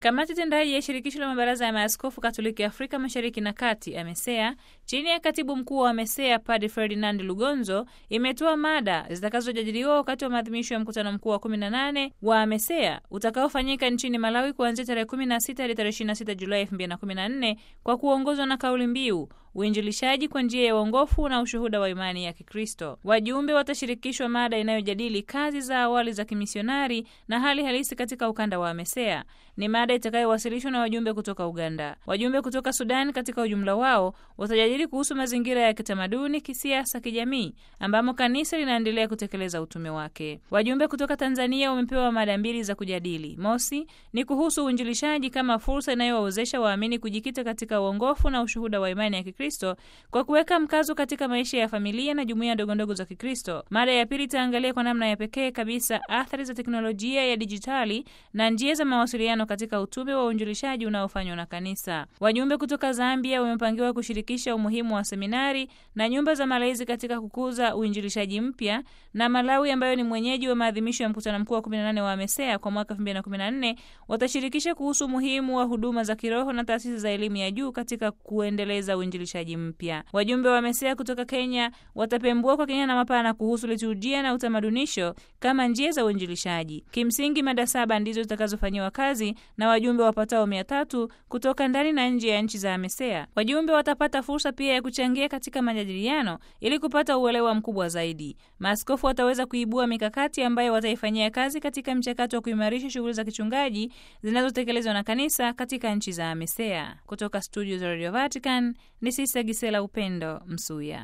Kamati tendaji ya shirikisho la mabaraza ya maaskofu Katoliki Afrika Mashariki na Kati, AMESEA, chini ya katibu mkuu wa AMESEA Padre Ferdinand Lugonzo, imetoa mada zitakazojadiliwa wakati wa maadhimisho ya mkutano mkuu wa 18 wa AMESEA utakaofanyika nchini Malawi kuanzia tarehe 16 hadi tarehe 26 Julai 2014 kwa kuongozwa na kauli mbiu uinjilishaji kwa njia ya uongofu na ushuhuda wa imani ya Kikristo. Wajumbe watashirikishwa mada inayojadili kazi za awali za kimisionari na hali halisi katika ukanda wa AMESEA. Ni mada itakayowasilishwa na wajumbe kutoka Uganda. Wajumbe kutoka Sudan katika ujumla wao watajadili kuhusu mazingira ya kitamaduni, kisiasa, kijamii ambamo kanisa linaendelea kutekeleza utume wake. Wajumbe kutoka Tanzania wamepewa mada mbili za kujadili. Mosi ni kuhusu uinjilishaji kama fursa inayowawezesha waamini kujikita katika uongofu na ushuhuda wa imani ya Kikristo kwa kuweka mkazo katika maisha ya familia na jumuiya ndogondogo za Kikristo. Mada ya pili itaangalia kwa namna ya pekee kabisa athari za teknolojia ya dijitali na njia za mawasiliano katika utume wa uinjilishaji unaofanywa na kanisa. Wajumbe kutoka Zambia wamepangiwa kushirikisha umuhimu wa seminari na nyumba za malezi katika kukuza uinjilishaji mpya, na Malawi ambayo ni mwenyeji wa maadhimisho ya mkutano mkuu wa 18 wa AMESEA kwa mwaka 2014 watashirikisha kuhusu umuhimu wa huduma za kiroho na taasisi za elimu ya juu katika kuendeleza uinjilishaji mpya. Wajumbe wa AMESEA kutoka Kenya watapembua kwa kina na mapana kuhusu liturujia na utamadunisho kama njia za uinjilishaji. Kimsingi, mada saba ndizo zitakazofanyiwa kazi na wajumbe wapatao mia tatu kutoka ndani na nje ya nchi za AMESEA. Wajumbe watapata fursa pia ya kuchangia katika majadiliano ili kupata uelewa mkubwa zaidi. Maaskofu wataweza kuibua mikakati ambayo wataifanyia kazi katika mchakato wa kuimarisha shughuli za kichungaji zinazotekelezwa na kanisa katika nchi za AMESEA. Kutoka studio za Radio Vatican ni Sista Gisela Upendo Msuya.